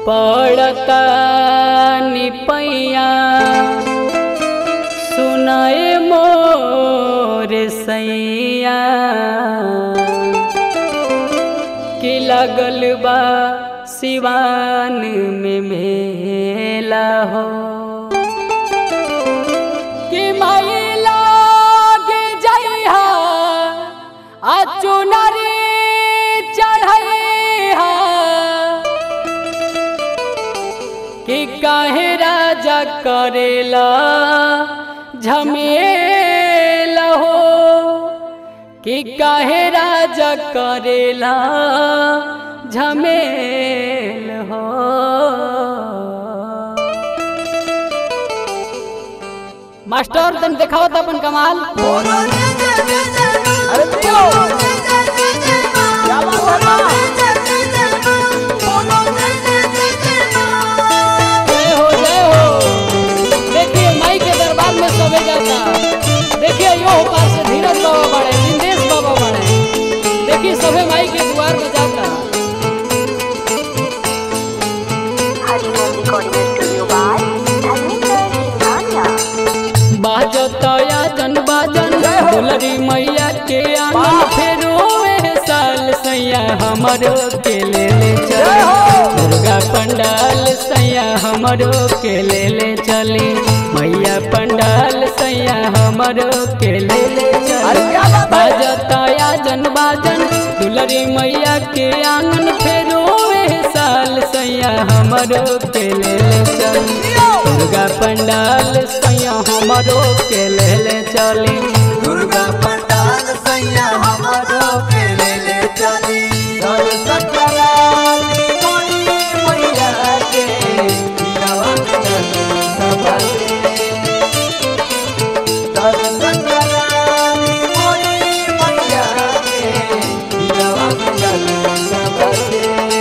पड़ता निपैया सुनाए मोर सैया कि लगल बा सिवान में मेला हो कि माई लाग जइहा आ चुनरी चढ़ैहा कि काहे राजा करेला झमेल हो कि काहे राजा करेला झमेल हो मास्टर तन देखाओ तो अपन कमाल अरे दियो क्या बात है जय हो जय हो देखिए माई के दरबार में सबे जाता देखिए यो पार से धीरज बाबा बड़े निंदेश बाबा बड़े देखिए सबे माई के द्वार में जाता Hariom recording studio by Dharmendra Singhania बाजतया जन बाजन दुलरी मैया के आंगन फेरो एह साल सैया हमरो के ले ले चले दुर्गा पंडाल सैया हमरो के ले ले चले मैया पंडाल सैया हमरो के ले ले अरे चले क्या बात है बाजतया जन बाजन दुलरी मैया के आंगन फेरो एह साल सैया हमरो के ले ले चले दुर्गा पंडाल सैया हमरो के ले ले चली दुर्गा पंडाल सैया हमारो के ले ले चली दर्शन कराली कोई मैया के नवन सबसे दर्शन कराली कोई मैया के नवन सबसे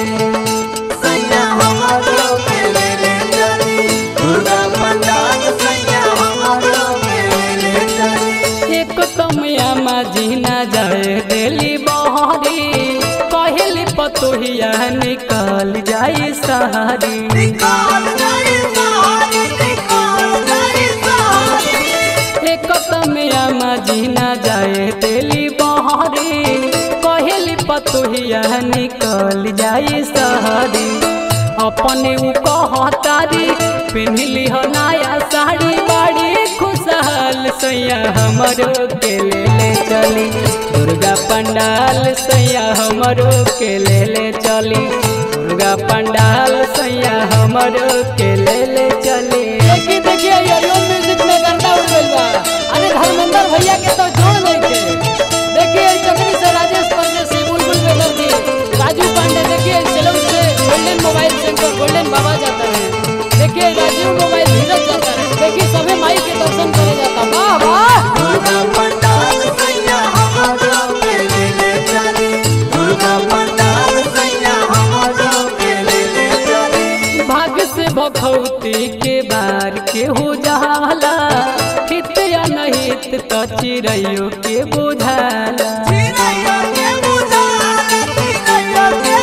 सैया हमारो के ले ले चली दुर्गा पंडाल सैया हमारो के ले ले चली एक कमिया माझी ना जाए दिली बहरी कहली पतोहिया निकल जाई सहारी निकाल गई सहारी निकाल गई सहारी एक कमिया माझी ना जाए दिली बहरी कहली पतोहिया निकल जाई सहारी अपने उ कहतारी पिन्हली हो नया साड़ी बाड़ी खुशहाल सैया हमरो के ले ले चली दुर्गा पंडाल सैया हमरो के ले ले चली दुर्गा पंडाल सैया हमरो के ले ले चली देखिए देखिए ये यो म्यूजिक में गर्दा उड़ गइल बा अरे धर्मेंद्र भैया के तो जोड़ नहीं के देखिए चक्री से राजेश परदेसी बुलबुल बेदर्दी राजू पांडे देखिए सेलम से गोल्डन मोबाइल सेंटर गोल्डन बाबा जाता है देखिए राजीव मोबाइल धीरज जाता है देखिए सभी माई के दर्शन करे जाता वाह वाह दुर्गा पंडाल सैया हमारो के ले ले चली दुर्गा पंडाल सैया हमारो के ले ले चली भाग्य से भखौती के बार के हो जाला हित या नहीं तो चिड़ैयो के बुझाला चिड़ैया के बुझाला चिड़ैया के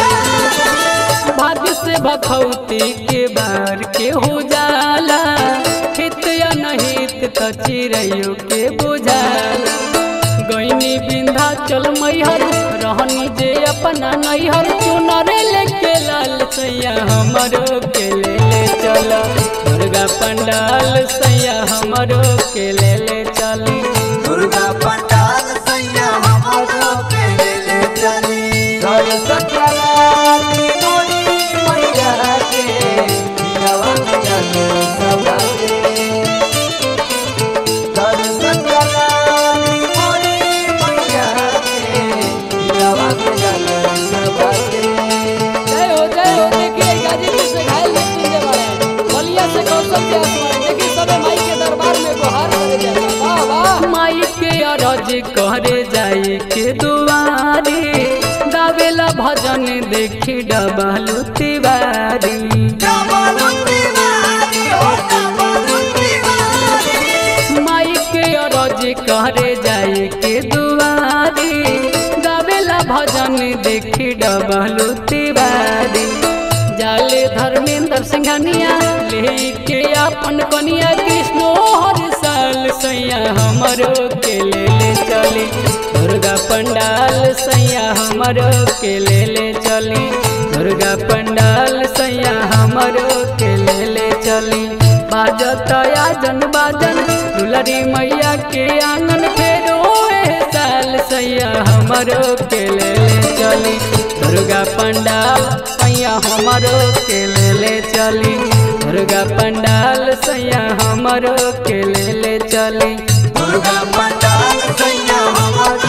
बुझाला भाग्य से भखौती के बार के हो जाला हित या नहीं तो चिड़ैयो के बुझाला गईनी बिंधा चल मैहर रहनी जे अपना नैहर चुनर लेके लाल सैया हमरो के ले ले चल दुर्गा पंडाल सैया हमरो के ले ले चली दुर्गा पंडाल सैया हमारो के ले ले चली दर्शन कराली कोई मैया के नवन जन सबसे दर्शन कराली कोई मैया के नवन जन सबसे जय हो जय हो देखिए गाजीपुर से घायल व्यक्ति जे बारे बलिया से कौशल के आसमान देखिए सबे माई के दरबार में गुहार करे जाता वाह वाह माई के अरज करे जाए के दुआरी गावेला भजन देखी डबलू तिवारी डबलुती वाली हो डबलुती वाली माई के अरज करे जाए के दुआरी गावेला भजन देखी डबलू तिवारी जाले सिंघानिया लेके अपन कनिया कृष्णो हर साल सैया हमरो के ले ले चली दुर्गा पंडाल सैया हमरो के ले ले चली दुर्गा पंडाल सैया हमरो के ले ले चली बाजत आजन बाजन दुलरी मैया के आंगन फेरो ए साल सैया हमरो के ले ले चली दुर्गा पंडाल सैया हमरो के ले ले चली दुर्गा पंडाल सैया हमरो के ले ले चली दुर्गा पंडाल सैया हमरो